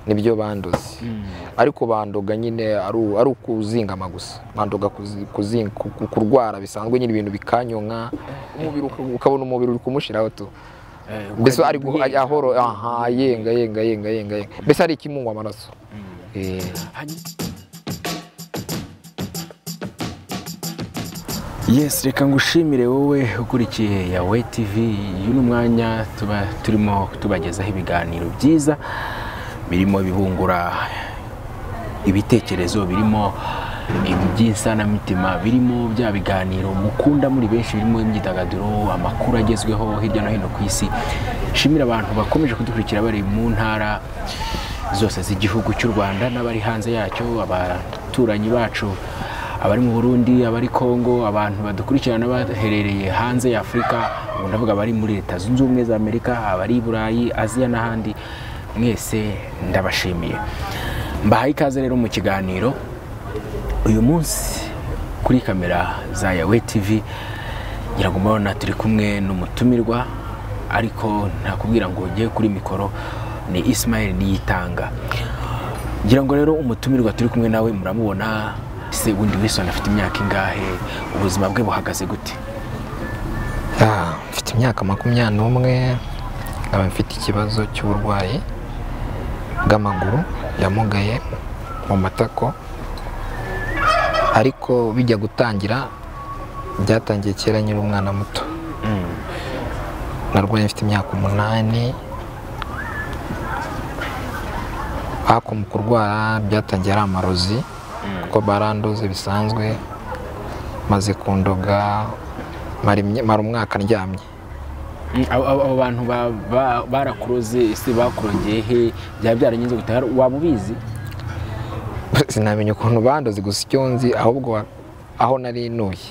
nibyo bandoze ariko bandoga nyine ari ukuzingama gusa bandoga kurwara bisanzwe nyine ibintu bikanyonka umubiri ukabona umubiri uri kumushiraho tu mbese ari ahoro aha yenga yenga yenga yenga yenga mbese hari ikimungwa amaraso Eh. Yes, reka ngushimire wowe ukurikiye Yawe TV. Uyu ni umwanya tuba turimo tubagezaho ibiganiro byiza birimo bibungura ibitekerezo birimo by'insanamitima birimo bya biganiro mukunda muri benshi birimo imyidagaduro amakuru agezweho hirya no hino ku isi nshimira abantu bakomeje kudukurikira bari mu ntara zose z'igihugu cy'u rwanda n'abari hanze yacyo abaturanyi bacu abari mu burundi abari kongo abantu badukurikirana baherereye hanze ya afurika ubu ndavuga abari muri leta zunze ubumwe za amerika abari i burayi aziya n'ahandi mwese ndabashimiye mbahaye ikaze rero mu kiganiro uyu munsi kuri kamera za yawe tv ngira ngo mubona turi kumwe n'umutumirwa ariko ntakubwira ngo ujye kuri mikoro ni ismail niyitanga ngira ngo rero umutumirwa turi kumwe nawe muramubona se wundi wilson afite imyaka ingahe ubuzima bwe buhagaze gute Ah, mfite imyaka makumyabiri n'umwe nkaba mfite ikibazo cy'uburwayi bw'amaguru yamugaye mu matako ariko bijya gutangira byatangiye kera nyiri umwana muto narwaye mfite imyaka umunani ariko mu kurwara byatangiye ari amarozi kuko barandoze bisanzwe maze kundoga mara imye- mara umwaka ndyamye Mm, abo- abo abo bantu ba- ba- barakuroze ese bakurongeye he byaba byaragenze gute Hari- waba ubizi sinamenya ukuntu bandoze gusa icyo nzi ahubwo wa- aho nari ntuye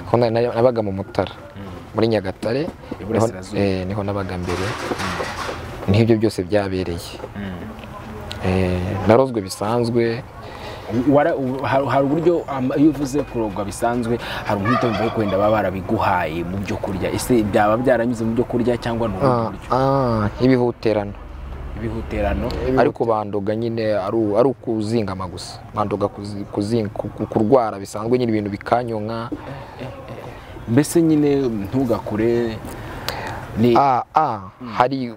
Aho nari- nari- nabaga mu mutara muri nyagatare niho- Iburasirazuba. eh, niho nabaga mbere niho ibyo byose byabereye Eh, narozwe bisanzwe Wara- u- hari hari uburyo ama- iyo uvuze kurogwa bisanzwe hari umwitozo wo kwenda baba barabiguhaye mu byo kurya ese byaba byaranyuze mu byo kurya cyangwa ni ubundi Ah, buryo ah, ibihuterano ibihuterano ariko bandoga nyine ari u- ari ukuzingama gusa bandoga kuzi- kuzi- ku- ku- kurwara bisanzwe nyine ibintu bikanyonka mbese nyine ntugakure ni Ah, ah, hari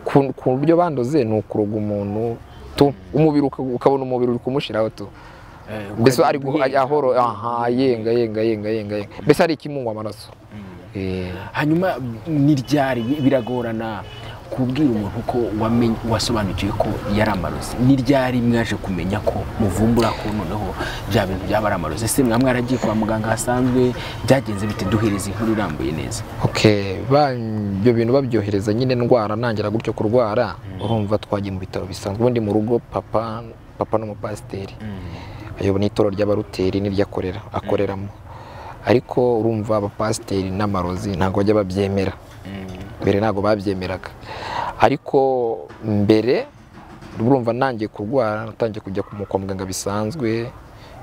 ku ku buryo bandoze ni ukuroga umuntu tu umubiri uka- ukabona umubiri uri kumushiraho tu eh, mbese ukagira ari gu- ubwenge. ahoro aha yenga yenga yenga yenga yenga mbese hari ikimungwa amaraso Eh, hanyuma ni ryari bi- biragorana kubwira umuntu ko wamenye- wasobanukiwe ko yari amarozi ni ryari mwaje kumenya ko muvumbura ko noneho bya bintu byaba ari amarozi ese mwa mwaragiye kwa muganga hasanzwe byagenze bite duhereza inkuru irambuye neza okay ba- ibyo bintu babyohereza nyine ndwara nangira gutyo kurwara urumva twagiye mu bitaro bisanzwe ubundi mu rugo papa papa n'umupasiteri ayobo n'itoro ry'abaruteri n'iryakorera akoreramo ariko urumva abapasiteri n'amarozi ntabwo bajya babyemera mbere ntabwo babyemeraga ariko mbere urumva nangiye kurwara natangiye kujya ku- kwa muganga bisanzwe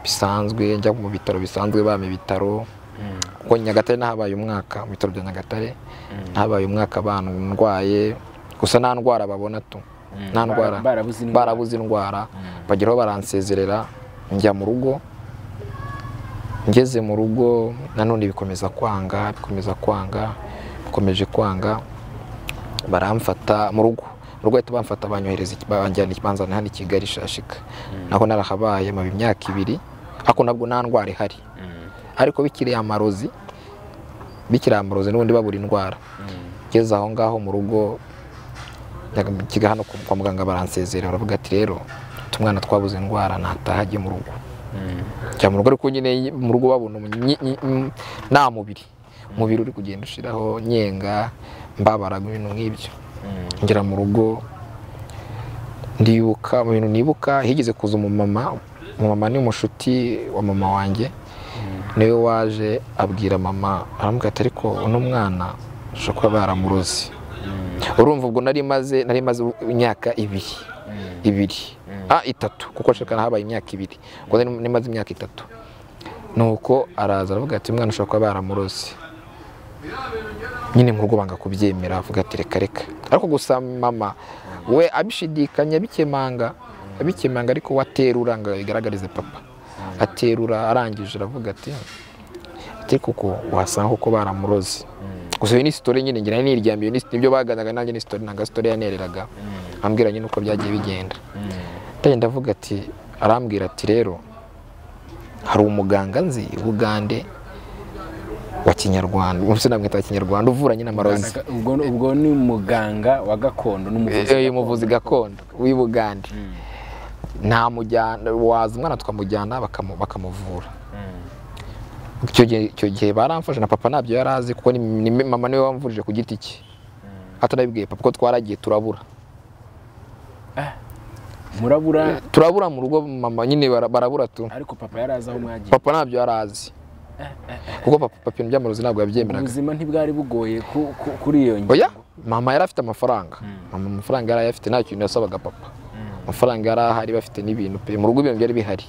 bisanzwe njya mu bitaro bisanzwe bama ibitaro kuko nyagatare nahabaye umwaka mu bitaro bya nyagatare nahabaye umwaka abantu ndwaye gusa nta ndwara babona tu nta Bara- ndwara barabuze indwara. barabuze indwara bageraho baransezerera njya mu rugo ngeze mu rugo nanone bikomeza kwanga bikomeza kwanga bikomeje kwanga baramfata mu rugo mu rugo bahita bamfata banyohereza iki- banjyana banzana hano i kigali shashika naho narahabaye maba imyaka ibiri ariko nabwo nta ndwara ihari ariko bikiriye amarozi bikiriye amarozi n'ubundi babura indwara ngeze aho ngaho mu rugo kiga hano kwa kwa muganga baransezerera baravuga ati rero tumwana twabuze indwara nataha ajye mu rugo jya mu rugo ariko nyine mu rugo babona umu- nyi- nyi- nyi- nta mubiri umubiri uri kugenda ushiraho nyenga mbabara ibintu nk'ibyo ngera mu rugo ndibuka mu bintu nibuka higeze kuza umumama umumama ni umushuti wa mama wanjye niwe waje abwira mama aramubwira ati ariko uno mwana ushobora kuba baramuroze urumva ubwo nari maze nari maze imyaka ibiri ibiri ah itatu kuko nshaka habaye imyaka ibiri ubwo nari nari maze imyaka itatu nuko araza aravuga ati umwana ushobora kuba baramuroze nyine mu rugo banga kubyemera avuga ati reka reka ariko gusa mama we abishidikanya abikemanga abikemanga ariko waterura ngo bigaragarize papa aterura arangije aravuga ati ati kuko wasanga kuko baramuroze gusa iyo ni isitori nyine ngira niryamiye ni nibyo baganaga nanjye ni isitori ntabwo isitori yanereraga ambwira nyine uko byagiye bigenda ndagenda avuga ati arambwira ati rero hari umuganga nzi i bugande wa kinyarwanda umunsi namwita wa kinyarwanda uvura nyine amarozi Ubwo- ubwo ni umuganga wa gakondo n'umuvuzi Eh, umuvuzi gakondo w'i bugande ntamujyana waza umwana tukamujyana bakamu- bakamuvura icyo gihe- icyo gihe baramfashe na papa ntabyo yari azi kuko ni ni mama niwe wamvurije ku giti cye atanabibwiye papa ko twaragiye turabura murabura turabura mu rugo mama nyine bara- barabura tu ariko papa yari azi aho mwagiye papa ntabyo yari azi kuko papa papa ibintu by'amarozi ntabwo yabyemeraga ubuzima ntibwari bugoye ku- ku- kuri iyo ngingo oya mama yari afite amafaranga mama amafaranga yari ayafite nta kintu yasabaga papa amafaranga yari ahari bafite n'ibintu pe mu rugo ibintu byari bihari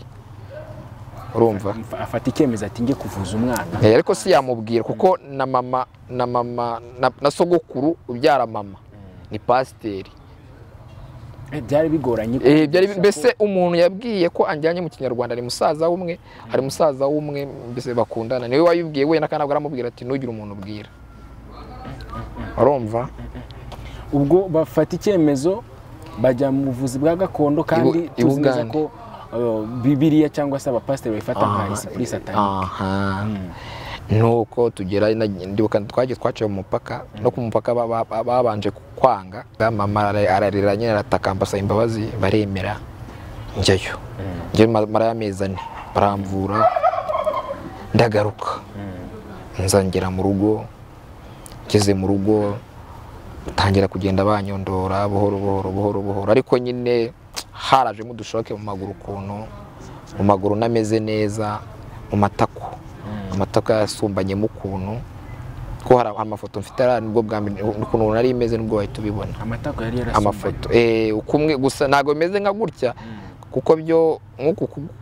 urumva Mfa- afata icyemezo ati njye kuvuza umwana Eh, ariko si yamubwira kuko na mama na mama na, na sogokuru ubyara mama ni pasiteri Eh, byari bigoranye Eh, byari mbese umuntu yabwiye ko anjyanye mu kinyarwanda ni musaza w'umwe hari musaza w'umwe mbese bakundana niwe wayibwiye wenda kandi ntabwo aramubwira ati ntugire umuntu ubwira arumva ubwo bafata icyemezo bajya mu buvuzi bwa gakondo kandi Ibu- tuzi neza Ibugande. ko eh, bibiriya cyangwa se abapasiteri bayifata nka isipuri satani aha nuko tugera na- ndibuka twagiye twaciye mu mupaka no ku mupaka ba- ba- ba- babanje kwanga mama ara- ararira nyine aratakamba asaba imbabazi baremera njyayo njyayo mara y'amezi ane baramvura ndagaruka nzangera mu rugo ngeze mu rugo tangira kugenda banyondora buhoro buhoro buhoro buhoro ariko nyine harajemo udushoke mu maguru ukuntu mu maguru nameze neza mu matako amatako yasumbanyemo ukuntu ko hari hari amafoto mfite ari nibwo bwa mbere ukuntu nari meze nibwo wahita ubibona amatako yari yarasumbanye amafoto eh ukumwe gusa ntago bimeze nka gutya kuko byo nkuku ku-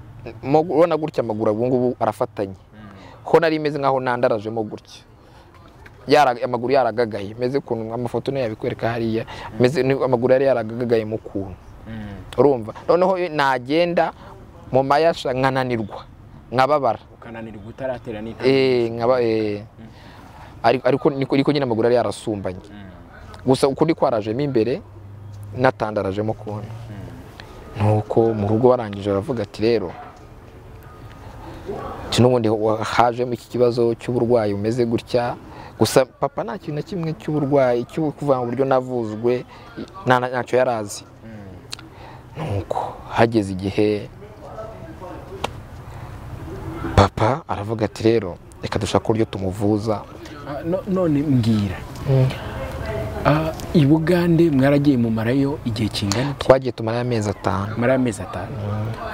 mo- urabona gutya amaguru ubu ngubu arafatanye ho nari imeze nkaho nandarajemo gutya Yara- amaguru yaragagaye meze ukuntu amafoto niyo yabikwereka hariya meze ni- amaguru yari yaragagaye mu kuntu Mm. urumva noneho iyo nagenda mu mayasha nkananirwa nkababara ukananirwa utaratera n'intambwe eh nkaba eh ariko ariko niko niko nyine amaguru yari yarasumbanye gusa ukundi kwarajemo imbere natandarajemo kuntu nuko mu rugo barangije baravuga ati rero iki n'ubundi wa- hajemo iki kibazo cy'uburwayi umeze gutya gusa papa nta kintu na kimwe cy'uburwayi cyo kuvuga mu buryo navuzwe nta na- ntacyo yari azi nuko hageze igihe papa aravuga ati rero reka dushake uburyo tumuvuza Ah, no- none mbwira Ah, i bugande mwaragiye mumarayo igihe kingana iki? twagiye tumarayo amezi atanu mara amezi atanu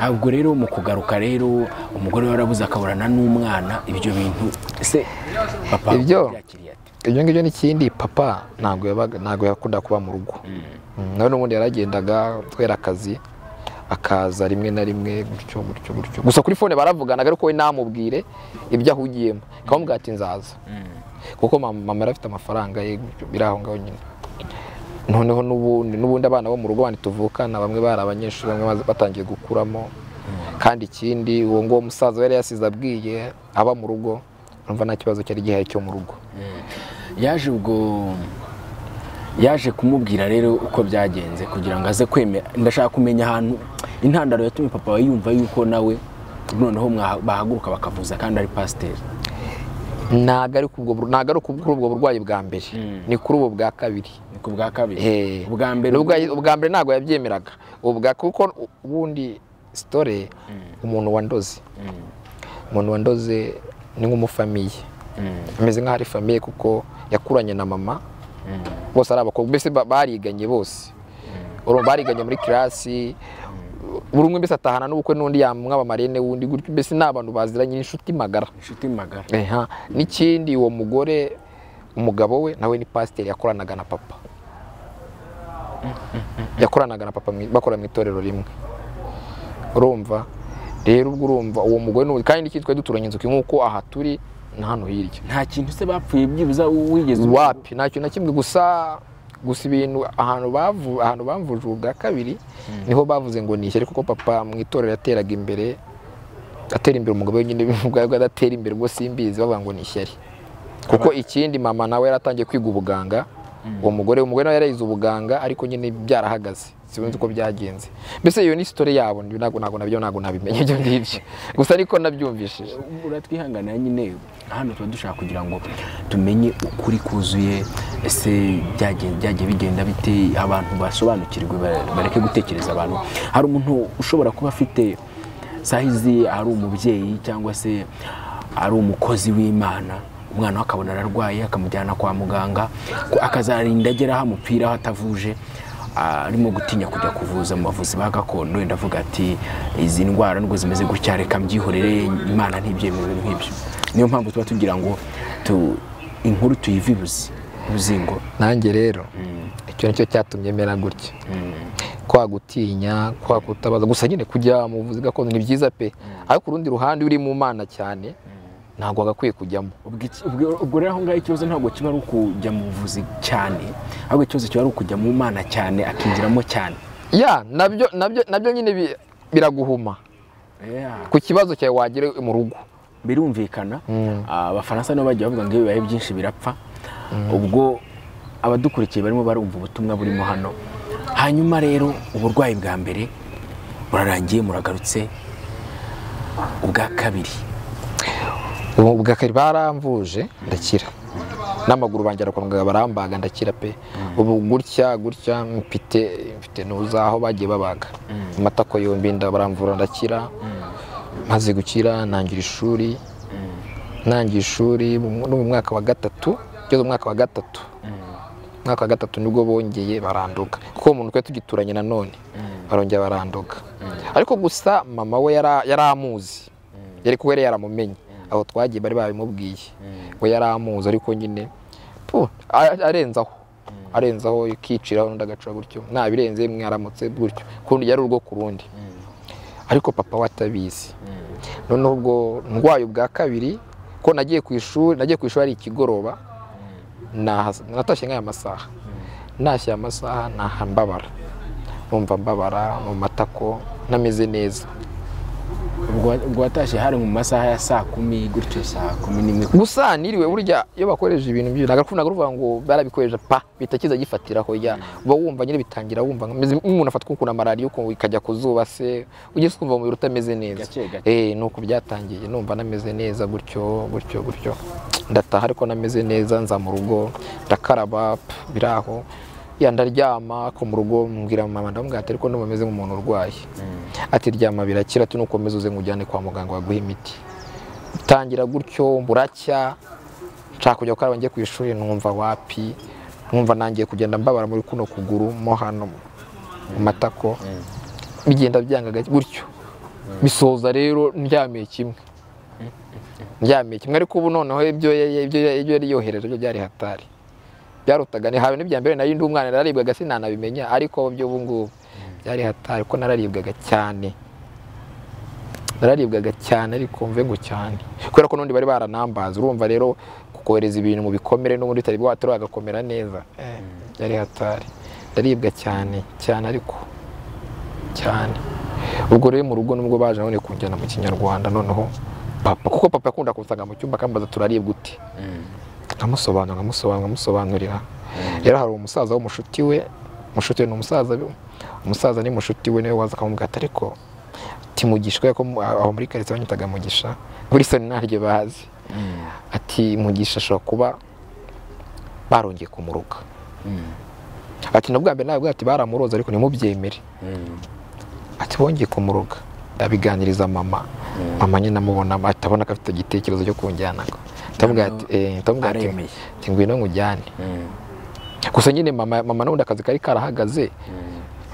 Ah, ubwo rero mu kugaruka rero umugore warabuze akaburana n'umwana ibyo bintu se papa Ibyo? yakiriye ate ibyo ngibyo n'ikindi papa ntabwo yabaga ntabwo yakundaga kuba mu rugo Mm, nawe n'ubundi yaragendaga kubera akazi akaza rimwe na rimwe gutyo gutyo gutyo gusa kuri fone baravuganaga ariko we namubwire ibyo ahugiyemo akamubwira ati nzaza kuko mama mama yari afite amafaranga ye gutyo, biri aho ngaho nyine noneho n'ubundi n'ubundi abana bo mu rugo bandi tuvukana bamwe bari abanyeshuri bamwe baza- batangiye gukuramo kandi ikindi uwo nguwo musaza we yari yasize abwiye aba mu rugo urumva nta kibazo cyari gihari cyo mu rugo yaje ubwo yaje kumubwira rero uko byagenze kugira ngo aze kwemera ndashaka kumenya ahantu intandaro yatumye papa we yumva yuko nawe noneho mwaha- bahaguruka bakavuza kandi ari pasiteri ntago ari kubwo bur- ntago ari kuri ubwo burwayi bwa mbere ni kuri ubu bwa kabiri ni ku bwa kabiri Eh, ubwa mbere n'ubwa- ubwa mbere ntabwo yabyemeraga ubwa kuko u- ubundi sitore umuntu wandoze umuntu wandoze ni nk'umufamiye ameze nk'aho ari famiye kuko yakuranye na mama bose ari abakobwa mbese ba- bariganye bose urumva bariganye muri kirasi buri umwe mbese atahana n'ubukwe n'undi yamwaba marene w'undi gutyo mbese ni abantu baziranye ni inshuti magara inshuti magara Eha, n'ikindi uwo mugore umugabo we nawe ni pasiteri yakoranaga na papa yakoranaga na papa mu- bakora mu itorero rimwe urumva rero ubwo urumva uwo mugore n'ubu kandi n'ikindi twari duturanye inzu nk'uko aha turi na hano hirya nta kintu se bapfuye byibuza wigeze wapi nta kintu na kimwe gusa gusa ibintu ahantu bavu ahantu bamvuje ubwa kabiri niho bavuze ngo ni ishyari kuko papa mu itorero yateraga imbere atera imbere umugabo wenyine bivuga ko adatera imbere ubwo simbizi bavuga ngo ni ishyari kuko ikindi mama nawe yaratangiye kwiga ubuganga uwo mugore umugore nawe yarayize ubuganga ariko nyine byarahagaze sinzi uko byagenze mbese iyo ni sitore yabo ntabwo ntabwo nabyo ntabwo nabimenya ibyo ngibyo gusa ariko nabyumvishije uratwihanganira nyine hano tuba dushaka kugira ngo tumenye ukuri kuzuye ese byagiye byagiye bigenda bite abantu basobanukirwe ba- bareke gutekereza abantu hari umuntu ushobora kuba afite sahizi ari umubyeyi cyangwa se ari umukozi w'imana umwana we akabona ararwaye akamujyana kwa muganga ko- akazarinda agera aho amupira aho atavuje arimo gutinya kujya kuvuza mu bavuzi ba gakondo wenda avuga ati izi ndwara nubwo zimeze gutya reka mbyihorere imana ntibyemere ibintu nk'ibyo niyo mpamvu tuba tugira ngo tu- inkuru tuyivibuze ubuzingo nanjye rero icyo nicyo cyatumye mera gutya kwa gutinya kwa kutabaza gusa nyine kujya mu buvuzi gakondo ni byiza pe ariko urundi ruhande uri mu mana cyane ntabwo wagakwiye kujyamo ubwo iki- ubwo- ubwo rero aho ngaho ikibazo ntabwo kiba ari ukujya mu buvuzi cyane ahubwo ikibazo kiba ari ukujya mu mana cyane akinjiramo cyane ya nabyo nabyo nabyo nyine bi- biraguhuma Yeah. ku kibazo cyawe wagira mu rugo birumvikana Mm. Ah, abafaransa nabo bagiye bavuga ngo iyo bibaye byinshi birapfa ubwo abadukurikiye barimo barumva ubutumwa burimo hano hanyuma rero uburwayi bwa mbere burarangiye muragarutse ubwa kabiri ubu bwa kabiri baramvuje ndakira n'amaguru banjyana kwa muganga barambaga ndakira pe ubu gutya gutya mfite mfite nuza aho bagiye babaga amatako yombi inda baramvura ndakira maze gukira ntangira ishuri ntangiye ishuri mu- no mu mwaka wa gatatu ngeze mu mwaka wa gatatu mwaka wa gatatu nibwo bongeye baranduga kuko uwo muntu twari tugituranye nanone barongera baranduga ariko gusa mama we yara- yari amuzi yari kuba yari yaramumenye aho twagiye bari babimubwiye we yari amuzi ariko nyine puh, a- arenzaho arenzaho ikiciraho undi agacura gutyo nabirenze mwaramutse gutyo kundi yari urugo ku rundi ariko papa we atabizi noneho ubwo ndwaye ubwa kabiri ko nagiye ku ishuri nagiye ku ishuri ari ikigoroba nahas- natashye nk'aya masaha nashyira amasaha naha mbabara numva mbabara mu matako ntameze neza ubwo ubwo watashye hari mu masaha ya saa kumi gutyo saa kumi n'imwe gusa niriwe burya iyo bakoresha ibintu byo ntabwo naga ruvuga ngo barabikoresha pa bihita kiza gifatiraho ya uba wumva nyine bitangira wumva nkameze nk'umuntu afatwa ukuna malariya ukumva ikajya ku zuba se ugeze ukumva umubiri utameze neza Gake gake. eh nuko byatangiye numva nameze neza gutyo gutyo gutyo ndataha ariko nameze neza nza mu rugo ndakaraba pff, biraho ya ndaryama ariko mu rugo mbwira mama ndamubwira ati ariko ndumva meze nk'umuntu urwaye ati ryama birakira ati nukomeza uze nkujyane kwa muganga baguhe imiti tangira gutyo buracya nshaka kujya gukaraba njye ku ishuri numva wapi numva nangiye kugenda mbabara muri kuno kuguru mo hano mu matako bigenda byanga gake gutyo bisoza rero ndyamiye kimwe ndyamiye kimwe ariko ubu noneho ibyo ya- ibyo ya- ibyo yari yohereje byo byari hatari byarutaga nihawe n'ibya mbere nari ndi umwana nararibwaga sinanabimenya ariko byo ubu ngubu byari hatari kuko nararibwaga cyane nararibwaga cyane ariko mve ngo cyane kubera ko n'undi bari baranambaza urumva rero kohereza ibintu mu bikomere n'ubundi utari bwatari wagakomera neza Eh, byari hatari ndaribwa cyane cyane ariko cyane ubwo rero mu rugo nubwo baje none kunjyana mu kinyarwanda noneho papa kuko papa yakunda kunsanga mu cyumba akambaza turaribwa ute nkamusobanurira nkamusobanurira nkamusobanurira rero hari umusaza w'umushuti we umushuti we ni umusaza umusaza ni mushuti we niwe waza akamubwira ati ariko timugishwa ko mu- aho muri karitsiye banyitaga mugisha burisoni ntaryo bazi ati mugisha ashobora kuba barongeye kumuruka ati na bwa mbere nawe ati baramuroza ariko ntimubyemere ati bongeye kumuruga abiganiriza mama mama nyine amubona ati abona ko afite igitekerezo cyo kunjyana ndamubwira ati eh, ndamubwira ati aremeye. ati ngwino nkujyane gusa nyine mama mama n'ubundi akazi kari karahagaze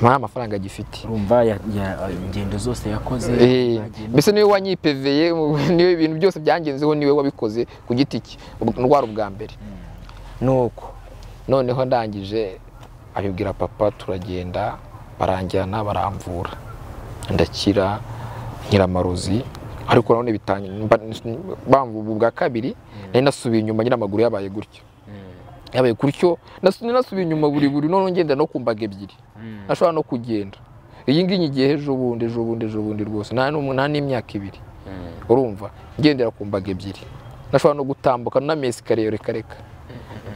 nta amafaranga agifite urumva ya- ya- ingendo zose yakoze Eh, mbese niwe wanyipeveye niwe ibintu byose byangenzeho niwe wabikoze ku giti cye ubwo- ndwara ubwa mbere nuko noneho ndangije abibwira papa turagenda baranjyana baramvura ndakira nkira amarozi ariko nanone bitangiye bamvuga ubwa kabiri nari nasubiye inyuma nyine amaguru yabaye gutyo yabaye gutyo nasu- nasubiye inyuma buri buri none ngenda no ku mbaga ebyiri ntashobora no kugenda iyi ngiyi nyigiye ejo bundi ejo bundi ejo bundi rwose nta n'umu- nta n'imyaka ibiri urumva ngendera ku mbaga ebyiri nashobora no gutambuka n'amesikariye reka reka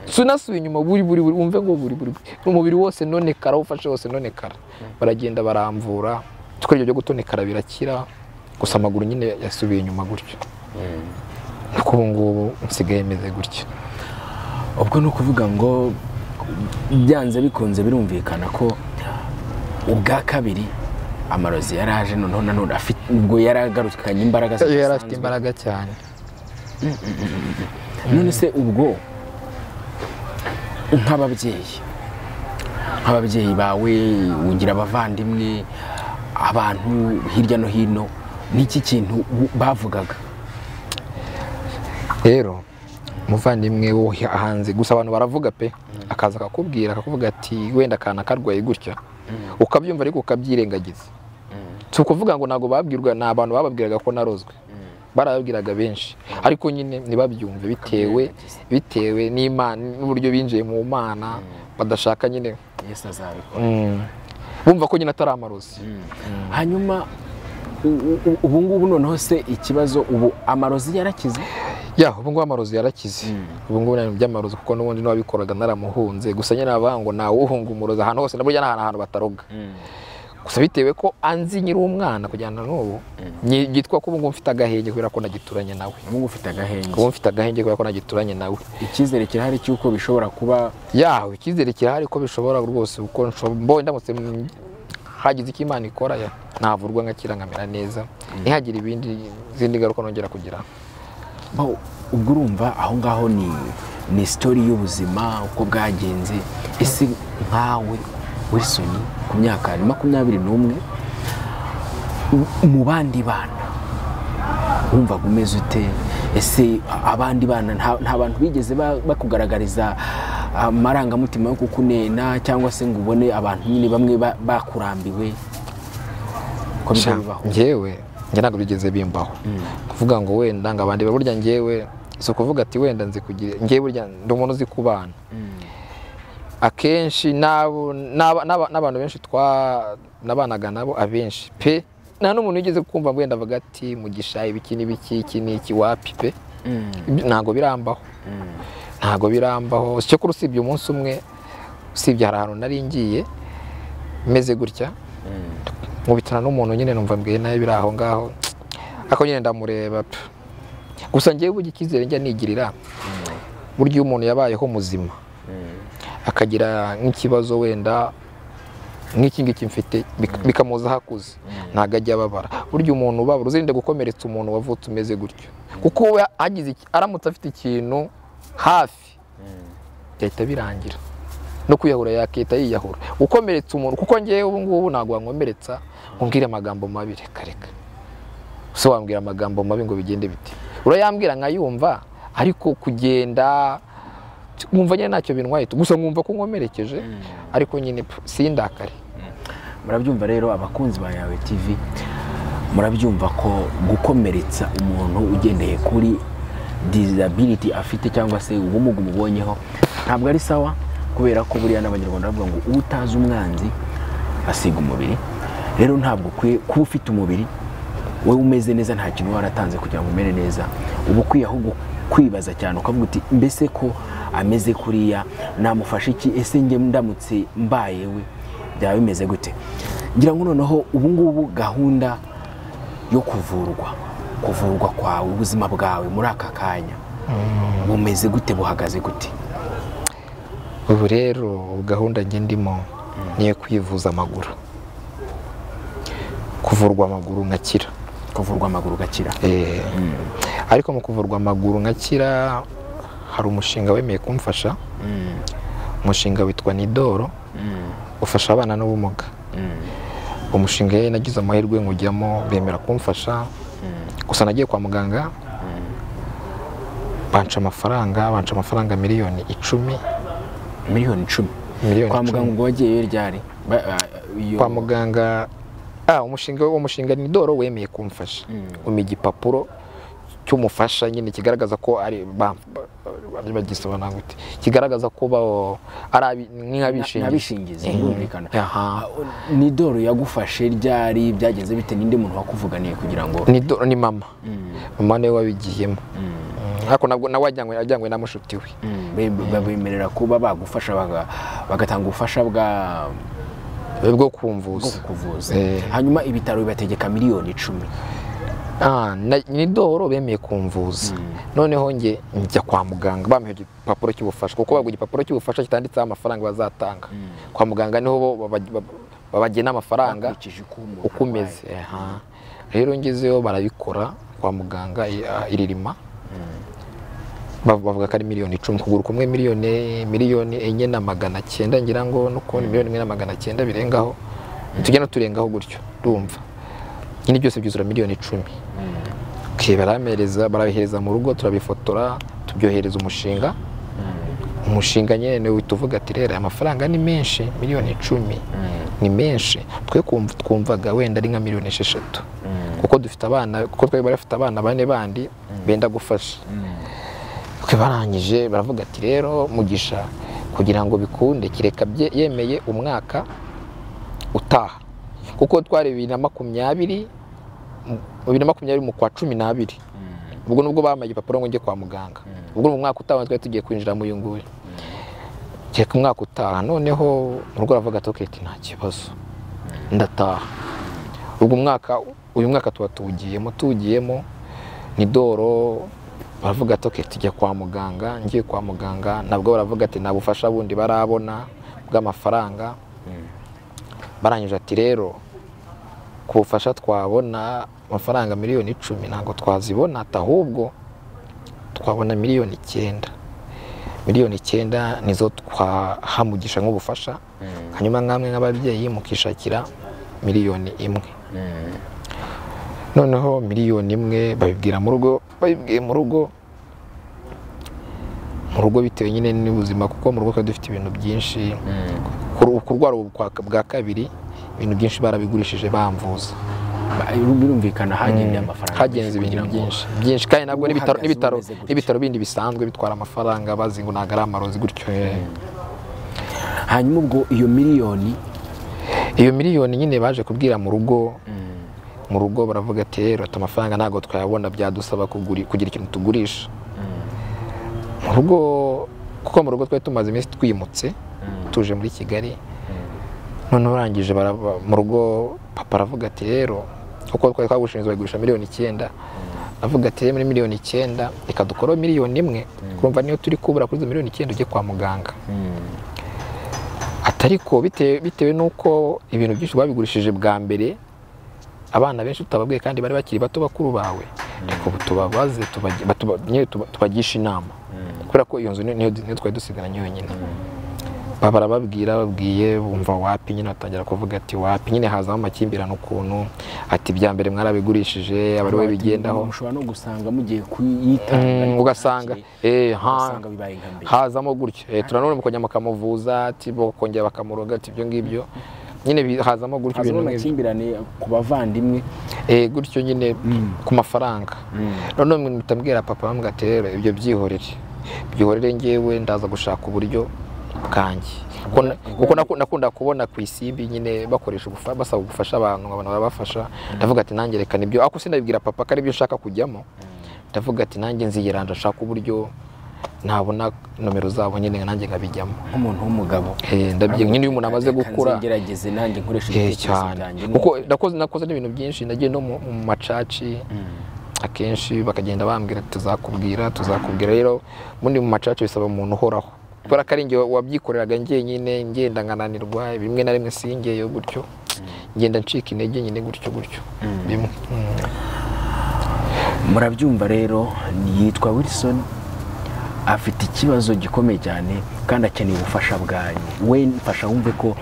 sinasubiye inyuma buri buri buri wumve ngo buri buri buri. umubiri wose nonekara aho ufashe hose nonekara baragenda baramvura twe ibyo byo gutonekara birakira gusa amaguru nyine yasubiye inyuma gutyo ariko ubu ngubu nsigaye meze gutya ubwo ni ukuvuga ngo byanze bikunze birumvikana ko ubwa kabiri amarozi yari aje noneho nanone afite ubwo yari agarukanye imbaraga ze yari afite zidasanzwe. imbaraga cyane none se ubwo nk'ababyeyi nk'ababyeyi bawe ugira abavandimwe abantu hirya no hino n'iki kintu bu- bavugaga rero umuvandimwe wo hanze gusa abantu baravuga pe akaza akakubwira akakuvuga ati wenda akana karwaye gutya ukabyumva ariko ukabyirengagiza si ukuvuga ngo ntabwo babwirwa ni abantu bababwiraga ko narozwe barababwiraga benshi ariko nyine ntibabyumve bitewe bitewe n'imana n'uburyo binjiye mu mana badashaka nyine yesu azabikora mm, bumva ko nyine atari amarozi hanyuma u- u- ubu ngubu noneho se ikibazo ubu amarozi yarakize ya ubu ngubu amarozi yarakize ubu ngubu nta bintu by'amarozi kuko n'ubundi n'uwabikoraga naramuhunze gusa nyine bavuga ngo ntawe uhunga umurozi ahantu hose na burya n'ahantu ahantu bataroga gusa bitewe ko anzi nyiri umwana kujyana n'ubu yitwa ko ubu ngubu mfite agahenge kubera ko nagituranye nawe ubu ufite agahenge ubu mfite agahenge kubera ko nagituranye nawe icyizere kirahari cy'uko bishobora kuba yawe icyizere kirahari ko bishobora rwose kuko nsho- mbonye ndamutse mm, hagize icyo imana ikora ya navurwa nkakira nkamera neza ntihagire ibindi izindi ngaruka nongera kugira bo, ubwo urumva aho ngaho ni ni sitori y'ubuzima uko bwagenze ese nkawe wilson ku myaka makumyabiri n'umwe u- mu bandi bana wumvaga umeze ute ese abandi bana nta nta bantu bigeze ba- bakugaragariza amarangamutima yo kukunena cyangwa se ngo ubone abantu nyine bamwe ba- bakurambiwe ko bijya bibaho njyewe njye ntabwo bigeze bimbaho kuvuga ngo wenda ngo abandi burya njyewe si ukuvuga ati wenda nzi kugira njyewe burya ndi umuntu uzi kubana akenshi n'abo- n'aba- n'aba- n'abantu benshi twanabanaga nabo abenshi pe nta n'umuntu wigeze kumva wenda avuga ati mugisha ibiki n'ibiki iki n'iki wapi pe Mm. Ibyo ntabwo birambaho ntabwo birambaho cyo kuri usibye umunsi umwe usibye hari ahantu nari ngiye meze gutya nkubitana n'umuntu nyine numva mbwiye nawe biri aho ngaho ariko nyine ndamureba pe. gusa ngewe uburyo icyizere njya nigirira burya iyo umuntu yabayeho muzima akagira nk'ikibazo wenda nk'iki ngiki mfite bik- bikamuza hakuze ntabwo ajya ababara burya umuntu ubabara uzirinde gukomeretsa umuntu wavutse umeze gutyo kuko we agize iki- aramutse afite ikintu hafi byahita birangira no kwiyahura yakita yiyahura gukomeretsa umuntu kuko ngewe ubu ngubu ntabwo wankomeretsa ngo umbwire amagambo mabi reka reka se wambwira amagambo mabi ngo bigende bite urayambwira nkayumva ariko kugenda nkumva nyine ntacyo bintwaye gusa nkumva ko nkomerekeje ariko nyine pfu, sindakare murabyumva rero abakunzi ba yawe tv murabyumva ko gukomeretsa umuntu ugendeye kuri disability afite cyangwa se ubumuga umubonyeho ntabwo ari sawa kubera ko buriya n'abanyarwanda bavuga ngo utazi umwanzi asiga umubiri rero ntabwo ukwiye kuba ufite umubiri wowe umeze neza nta kintu waratanze kugira ngo umere neza uba ukwiye ahubwo kwibaza cyane ukavuga uti mbese ko ameze kuriya namufasha iki ese njye ndamutse mbayewe byaba bimeze gute ngira ngo noneho ubu ngubu gahunda yo kuvurwa kuvurwa kwawe ubuzima bwawe muri aka kanya bumeze gute buhagaze gute ubu rero gahunda njye ndimo ni iyo kwivuza amaguru kuvurwa amaguru nkakira kuvurwa amaguru gakira Eh, ariko mu kuvurwa amaguru nkakira hari umushinga wemeye kumfasha umushinga witwa nidoro ufasha abana n'ubumuga umushinga yari nagize amahirwe nkujyamo bemera kumfasha gusa nagiye kwa muganga banca amafaranga banca amafaranga miliyoni icumi miliyoni icumi miliyoni kwa icumi. muganga ubwo wagiyeyo ryari Ba- ah, iyo- kwa muganga Ah, umushinga uwo mushinga ni doro wemeye kumfasha umpa igipapuro cy'umufasha nyine kigaragaza ko ari ba- ba- ba- bagisobanura gute kigaragaza ko ba- ari abi- nk'abishingizi abishingizi Mhm. birumvikana Aha. ni doro yagufashe ryari byagenze bite n'indi muntu wakuvuganiye kugira ngo ni do- ni mama mama niwe wabigiyemo Mm, ariko nabwo nawe ajyanywe ajyanywe na mushuti we be- be- babemerera kuba bagufasha baga- bagatanga ubufasha bwa bwo bwo kumvuza kukuvuza Eh. hanyuma ibitaro bibategeka miliyoni icumi Ah, na- ni doro bemeye kumvuza noneho njye njya kwa muganga bampa igipapuro cy'ubufasha kuko baguha igipapuro cy'ubufasha kitanditseho amafaranga bazatanga kwa muganga niho bo baba- baba- babagena amafaranga Ukurikije uko umuntu uko umeze aha. rero ngezeyo barabikora kwa muganga i- ah, iririma Bav- bavuga ko ari miliyoni icumi ukuguru kumwe miliyoni miliyoni enye na magana cyenda ngira ngo no kubona miliyoni imwe na magana cyenda birengaho tujya no turengaho gutyo ndumva nyine byose byuzura miliyoni icumi okay, baramereza barabihereza mu rugo turabifotora tubyohereza umushinga umushinga nyine niwe uhita uvuga ati rero aya mafaranga ni menshi miliyoni icumi ni menshi twe kumv- twumvaga wenda ari nka miliyoni esheshatu kuko dufite abana kuko twari bari bafite abana bane bandi benda gufasha twe barangije baravuga ati rero mugisha kugira ngo bikunde kireka bye- yemeye umwaka utaha kuko twari bibiri na makumyabiri mu- bibiri na makumyabiri mu kwa cumi n'abiri ubwo nubwo bamaye igipapuro ngo njye kwa muganga ubwo ni mu mwaka utaha twari tugiye kwinjira mu uyu nguyu kereka umwaka utaha noneho mu rugo aravuga ati "Okay, ati nta kibazo ndataha ubwo umwaka uyu mwaka tuba tuwugiyemo tuwugiyemo ni doro baravuga ati "Okay, tujya kwa muganga ngiye kwa muganga nabwo baravuga ati nta bufasha bundi barabona bw'amafaranga barangije ati rero ku bufasha twabona amafaranga miliyoni icumi ntabwo twazibona ati ahubwo twabona miliyoni icyenda miliyoni icyenda nizo twahamugisha nk'ubufasha hanyuma nkamwe nk'ababyeyi mukishakira miliyoni imwe noneho miliyoni imwe babibwira mu rugo babibwiye mu rugo mu rugo bitewe nyine n'ubuzima kuko mu rugo twari dufite ibintu byinshi Kuru- kurwara ubu kwa- bwa kabiri ibintu byinshi barabigurishije bamvuza Ba- birumvikana hagenye amafaranga hagenze menshi ibintu kugira ngo- byinshi byinshi kandi nabwo Uhagaze n'ibitaro n'ibitaro umeze gutyo. n'ibitaro bindi bisanzwe bitwara amafaranga bazi ngo ntabwo ari amarozi gutyo hanyuma ubwo iyo miliyoni iyo miliyoni nyine baje kubwira mu rugo mu rugo baravuga ati rero ati amafaranga ntabwo twayabona byadusaba kuguri- kugira ikintu tugurisha mu rugo kuko mu rugo twari tumaze iminsi twimutse tuje muri kigali noneho urangije mu rugo papa aravuga ati rero kuko twari twagushinze bayigurisha miliyoni icyenda avuga ati "Rero muri miliyoni icyenda reka dukoreho miliyoni imwe kurumva niyo turi kubura kuri izo miliyoni icyenda ujye kwa muganga ati ariko bitewe bitewe n'uko ibintu byinshi babigurishije bwa mbere abana benshi tutababwiye kandi bari bakiri bato bakuru bawe ariko ubu tubabaze tubagi- batuba- nyine tuba- tubagishe inama kubera ko iyo nzu ni- niyo niyo twari dusigaranye yonyine Ba- barababwira babwiye bumva wapi nyine batangira kuvuga ati wapi nyine hazamo amakimbirane ukuntu ati ibya mbere mwarabigurishije abari we bigendaho mushobora no gusanga mugiye kuyitanga Mm, ariko ugasanga eh, ntakiri- ha ugasanga bibaye nka mbere hazamo gutyo Eh, turanone mu kujya bakamuvuza ati bo kongera bakamuroga ati ibyo ngibyo nyine bi- hazamo gutyo ibintu hazamo nk'ibyo amakimbirane ku bavandimwe Eh, gutyo nyine ku mafaranga noneho mwe mutambwira papa bambwira ati rero ibyo byihorere byihorere ngewe ndaza gushaka uburyo bwanjye Kuko na- kuko naku- nakunda kubona ku isimbi nyine bakoresha ubufa- basaba gufasha abantu abantu barabafasha ndavuga ati nanjye reka nibyo ako sinabibwira papa ko aribyo nshaka kujyamo ndavuga ati nanjye nziyiranja nshaka uburyo nabona nomero zabo nyine nanjye nkabijyamo nk'umuntu w'umugabo Eh, ndabyi nyine iyo umuntu amaze Reka gukura nzegerageze nanjye nkoresha Eh, ibitekerezo byanjye cyane n'uko- kuko nakoze nakoze n'ibintu byinshi nagiye no mu mu macaci akenshi bakagenda bambwira tuzakubwira tuzakubwira rero ubundi mu macaci bisaba umuntu uhoraho kubera ko ari njye wabyikoreraga njyenyine ngenda nkananirwa bimwe na rimwe singeyo gutyo ngenda ncika intege nyine gutyo gutyo bimwe Mm. murabyumva rero yitwa wilson afite ikibazo gikomeye cyane kandi akeneye ubufasha bwanyu we mfasha wumve ko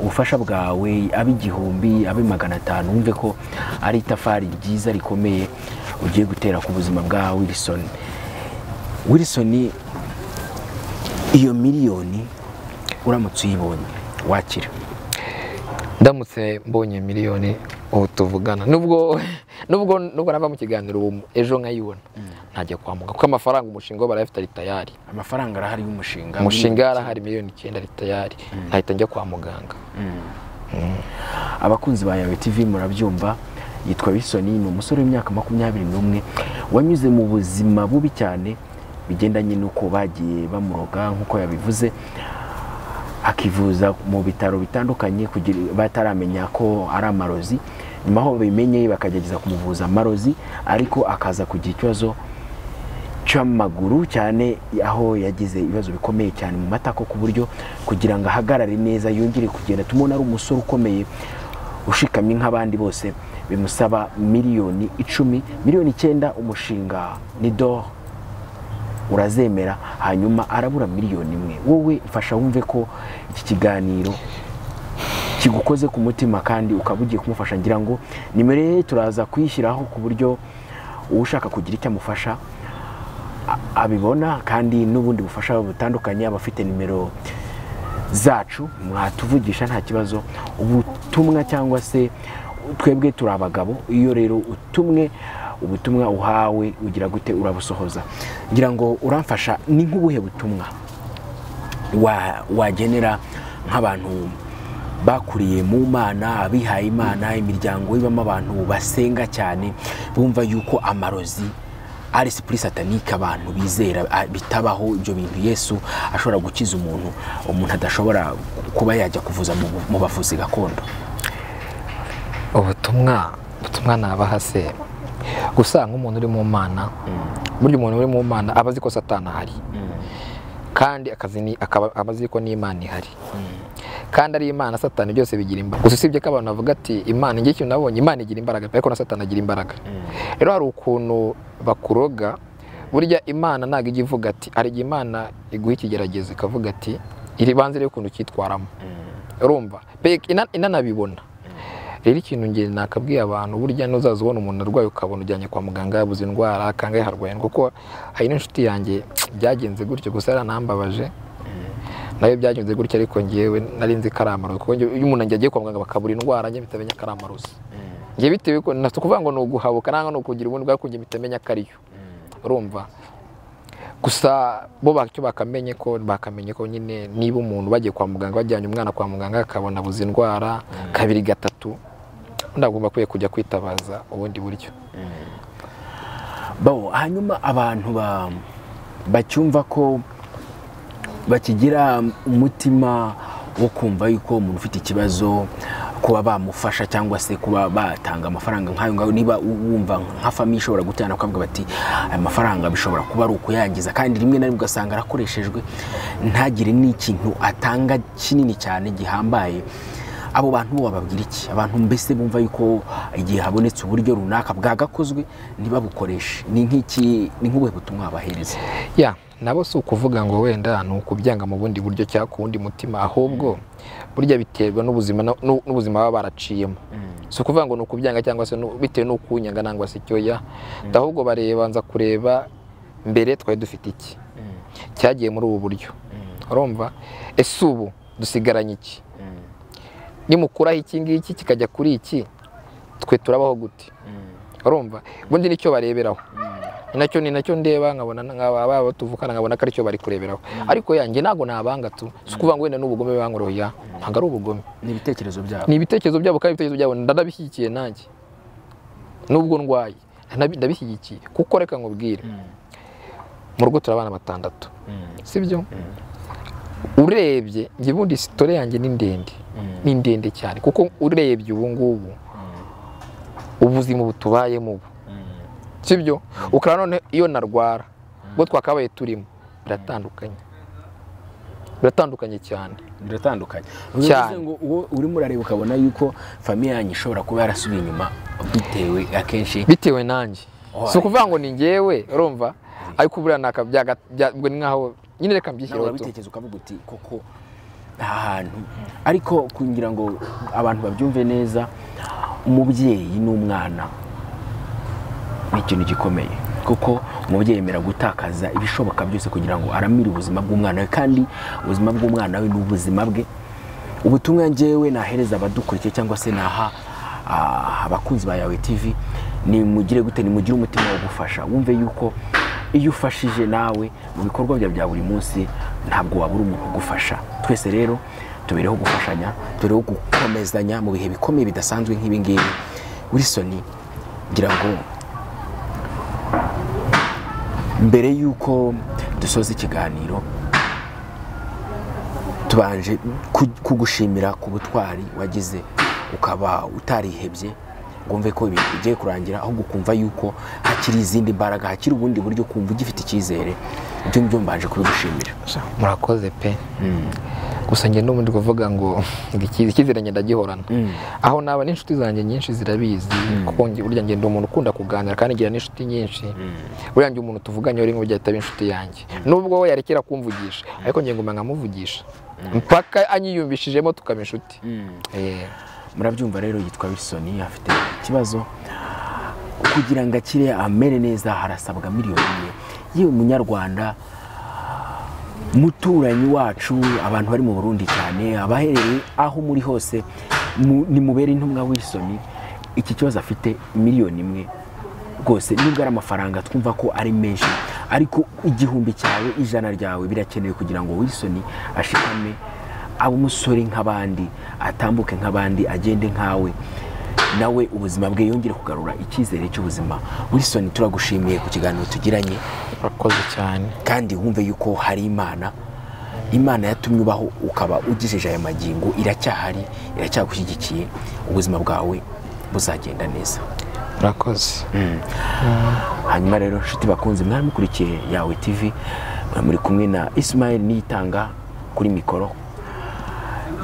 ubufasha bwawe abe igihumbi abe magana atanu wumve ko ari itafari ryiza rikomeye ugiye gutera ku buzima bwa wilson wilson iyo miliyoni uramutse uyibonye wakira ndamutse mbonye miliyoni ubu tuvugana nubwo nubwo nubwo nava mu kiganiro ubu ejo nkayibona ntajya kwa muganga kuko amafaranga umushinga barayafite ari tayari amafaranga arahari y'umushinga umushinga yarahari miliyoni icyenda ari tayari ntahita njya kwa muganga abakunzi ba yawe tv murabyumva yitwa bisoni ni umusore w'imyaka makumyabiri n'umwe wanyuze mu buzima bubi cyane bigendanye n'uko bagiye bamuroga nk'uko yabivuze akivuza mu bitaro bitandukanye kugira bataramenya ko ari amarozi nyuma aho babimenye bakagerageza kumuvuza amarozi ariko akaza kugira ikibazo cy'amaguru cyane aho yagize ibibazo bikomeye cyane mu matako ku buryo kugira ngo ahagarare neza yongere kugenda tubona ari umusore ukomeye ushikamye nk'abandi bose bimusaba miliyoni icumi miliyoni icyenda umushinga ni doha urazemera hanyuma arabura miliyoni imwe wowe mfasha wumve ko iki kiganiro kigukoze ku mutima kandi ukaba ugiye kumufasha ngira ngo nimero ye turaza kuyishyiraho ku buryo ushaka kugira icyo amufasha a- abibona kandi n'ubundi bufasha butandukanye abafite nimero zacu mwatuvugisha nta kibazo ubutumwa cyangwa se twebwe turi abagabo iyo rero utumwe ubutumwa uhawe ugira gute urabusohoza ngira ngo uramfasha ni nk'ubuhe butumwa wa- wagenera nk'abantu bakuriye mu mana abihaye imana imiryango ibamo abantu basenga cyane bumva yuko amarozi ari sipuri satanike abantu bizera a- bitabaho ibyo bintu yesu ashobora gukiza umuntu umuntu adashobora kuba yajya kuvuza mu bu- mu bavuzi gakondo ubutumwa ubutumwa nabaha se gusa nk'umuntu uri mu mana burya umuntu uri mu mana aba azi ko satana ahari kandi akazi ni akaba aba azi ko n'imana ihari kandi ari imana satani byose bigira imbaraga gusa usibye ko abantu bavuga ati imana njye ikintu nabonye imana igira imbaraga ariko na satani agira imbaraga rero hari ukuntu bakuroga burya imana ntabwo ijya ivuga ati hari igihe imana iguha ikigeragezo ikavuga ati iri banze rero ukuntu ucyitwaramo urumva Pe- ina- inanabibona rero ikintu ngeri nakabwiye abantu burya n'uzaza ubona umuntu arwaye ukabona ujyanye kwa muganga yabuze indwara kangahe harwaye kuko hari n'inshuti yanjye byagenze gutyo gusa yaranambabaje nayo byagenze gutyo ariko ngewe nari nzi ko ari amarozi kuko njye- iyo umuntu agiye kwa muganga bakabura indwara njye mpita menya ko ari amarozi njye bitewe ko nta si ukuvuga ngo ni uguhabuka nangwa ni ukugira ubundi bwako njye mpita menya ko ariyo urumva gusa bo bacyo bakamenye ko bakamenye ko nyine niba umuntu bagiye kwa muganga bajyanye umwana kwa muganga akabona abuze indwara kabiri gatatu undi agomba akwiye kujya kwitabaza ubundi buryo Bo, hanyuma abantu ba- bacyumva ko bakigira umutima wo kumva yuko umuntu ufite ikibazo kuba bamufasha cyangwa se kuba batanga amafaranga nk'ayo ngayo niba u- wumva nka famiye ishobora gutana ukavuga bati aya mafaranga bishobora kuba ari ukuyangiza kandi rimwe na rimwe ugasanga arakoreshejwe ntagire n'ikintu atanga kinini cyane gihambaye abo bantu bo bababwira iki abantu mbese bumva yuko igihe habonetse uburyo runaka bwagakozwe ntibabukoreshe ni nk'iki ni nk'ubuhe butumwa bahereza ya nabo si ukuvuga ngo wenda ni ukubyanga mu bundi buryo cyangwa ku wundi mutima ahubwo burya biterwa n'ubuzima na- n'u- n'ubuzima baba baraciyemo si ukuvuga ngo ni ukubyanga cyangwa se n'u- bitewe n'uko unyanga nangwa se icyoya ahubwo bareba nza kureba mbere twari dufite iki cyagiye muri ubu buryo urumva ese ubu dusigaranye iki nimukuraho iki ngiki kikajya kuri iki twe turabaho gute urumva ubundi nicyo bareberaho ni nacyo ni nacyo ndeba nkabona nkaba baba tuvukana nkabona ko aricyo bari kureberaho ariko yanjye ntabwo nabanga tu si ukuvuga ngo wenda n'ubugome bankoroya ntabwo ari ubugome ni ibitekerezo byabo ni ibitekerezo byabo kandi ibitekerezo byabo ndanabishyigikiye nanjye nubwo ndwaye ndabi- ndabishyigikiye kuko reka nkubwire mu rugo turi abana batandatu sibyo urebye njye ubundi sitore yanjye ni ndende ni ndende cyane kuko urebye ubu ngubu ubuzima butubayemo ubu sibyo ukaba none iyo narwara ubwo twakabaye turimo biratandukanye biratandukanye cyane biratandukanye Cyane. bivuze ngo uwo urimo urareba ukabona yuko famiye yanyu ishobora kuba yarasubiye inyuma bitewe akenshi bitewe nanjye Oh, si ukuvuga ngo ni ngewe urumva ariko buriya naka byaga bya- ubwo ni nkaho nyine reka nawe mbyishyireho tu urabitekereza ukavuga uti koko aha hantu ariko kugira ngo abantu babyumve neza umubyeyi n'umwana ni ikintu gikomeye kuko umubyeyi yemera gutakaza ibishoboka byose kugira ngo aramire ubuzima bw'umwana we kandi ubuzima bw'umwana we ni ubuzima bwe ubutumwa ngewe nahereza abadukurikiye cyangwa se naha ah, abakunzi ba yawe tv ni mugire gute nimugire umutima wo gufasha wumve yuko iyo ufashije nawe mu bikorwa byawe bya buri munsi ntabwo wabura umuntu ugufasha twese rero tubereho gufashanya tubereho gukomezanya mu bihe bikomeye bidasanzwe nk'ibi ngibi wilson ngira ngo mbere y'uko dusoza ikiganiro tubanje ku- kugushimira ku butwari wagize ukaba utarihebye ngo wumve ko ibintu bigiye kurangira ahubwo ukumva yuko hakiri izindi mbaraga hakiri ubundi buryo kumva ugifite icyizere ibyo ngibyo mbanje kubigushimira murakoze pe gusa njye n'ubundi kuvuga ngo ngo ikiza icyizere ngenda gihorana aho naba n'inshuti zanjye nyinshi zirabizi kuko nge- burya ngenda umuntu ukunda kuganira kandi ngira n'inshuti nyinshi burya njye umuntu tuvuganye uri nk'ujya ahita aba inshuti yanjye nubwo we yarekera kumvugisha ariko njye nguma nkamuvugisha mpaka anyiyumvishijemo tukaba inshuti Eh, murabyumva rero yitwa wilson afite ikibazo kugira ngo akire amere neza harasabwa miliyoni imwe yewe munyarwanda muturanyi wacu abantu bari mu burundi cyane abaherereye aho muri hose mu- nimubere intumwa wilson iki kibazo afite miliyoni imwe rwose nubwo ari amafaranga twumva ko ari menshi ariko igihumbi cyawe ijana ryawe birakenewe kugira ngo wilson ashikame abe umusore nk'abandi atambuke nk'abandi agende nkawe nawe ubuzima bwe yongere kugarura icyizere cy'ubuzima wilson turagushimiye ku kiganiro tugiranye murakoze cyane kandi wumve yuko hari imana imana yatumye ubaho ukaba ugejeje aya magingo iracyahari iracyagushyigikiye ubuzima bwawe buzagenda neza murakoze hanyuma rero nshuti bakunze mwari mukurikiye yawe tv mwari muri kumwe na ismail niyitanga kuri mikoro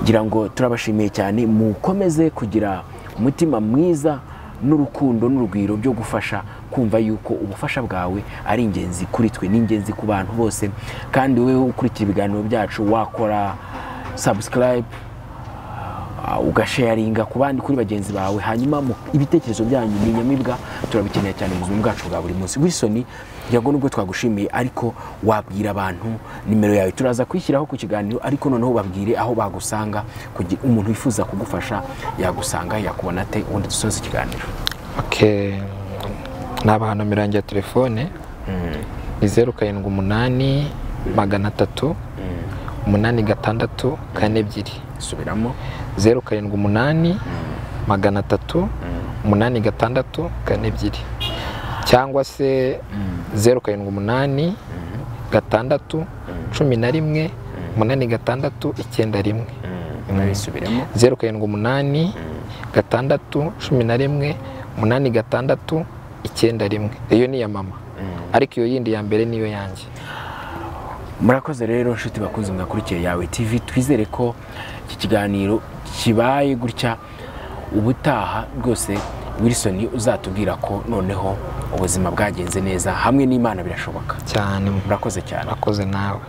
ngira ngo turabashimiye cyane mukomeze kugira umutima mwiza n'urukundo n'urugwiro byo gufasha kumva yuko ubufasha bwawe ari ingenzi kuri twe ni ingenzi ku bantu bose kandi wowe ukurikira ibiganiro byacu wakora subscribe Ah, ugasharinga ku bandi kuri bagenzi bawe hanyuma mu- ibitekerezo byanyu ni inyamibwa turabikeneye cyane mu buzima bwacu bwa buri munsi wilson ngira ngo nubwo twagushimiye ariko wabwira abantu nimero yawe turaza kwishyiraho ku kiganiro ariko noneho babwire aho bagusanga kugira umuntu wifuza kugufasha yagusanga yakubona ate ubundi dusoza ikiganiro Okay. Naba hano mirangi ya telefone ni zeru karindwi umunani magana atatu umunani gatandatu kane ebyiri subiramo zeru karindwi umunani magana atatu umunani gatandatu kane ebyiri cyangwa se zeru karindwi umunani gatandatu cumi na rimwe umunani gatandatu icyenda rimwe narayisubiramo zeru karindwi umunani gatandatu cumi na rimwe umunani gatandatu icyenda rimwe iyo ni iya mama ariko iyo yindi ya mbere niyo yanjye murakoze rero nshuti bakunze mwakurikiye yawe tv twizere ko iki kiganiro kibaye gutya ubutaha rwose wilson uzatubwira ko noneho ubuzima bwagenze neza hamwe n'imana birashoboka cyane murakoze cyane murakoze nawe